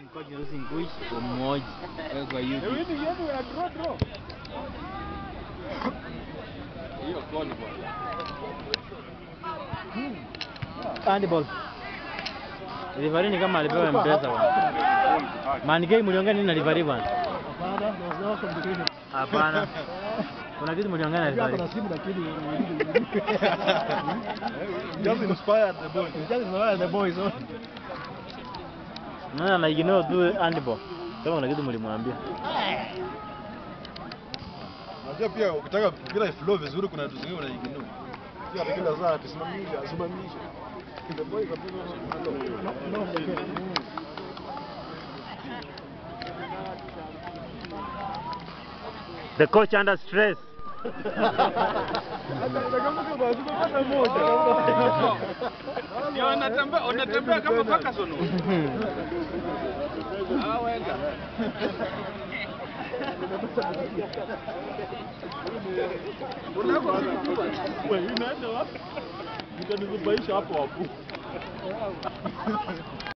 coach using English umoja Wewe kwa YouTube. Hiyo koni bwana. Handball. Referee ni kama alipewa mpesa bwana. Man game mliongea nini na referee bwana? Hapana. Kuna kitu mliongea na referee. Just inspired the boy. the boys. Nani ana ignore tu handball. Kama kuna kitu mlimwambia. Unajua pia ukitaka mpira iflow vizuri kuna vitu zingine unaignore. Sio hata kila saa tusimamisha, asimamisha. The boy kabisa. The coach under stress. Ndio wanatembea wanatembea kama Ferguson. Ah, wenga. Wewe unaenda wapi? Nitanizubaisha hapo hapo.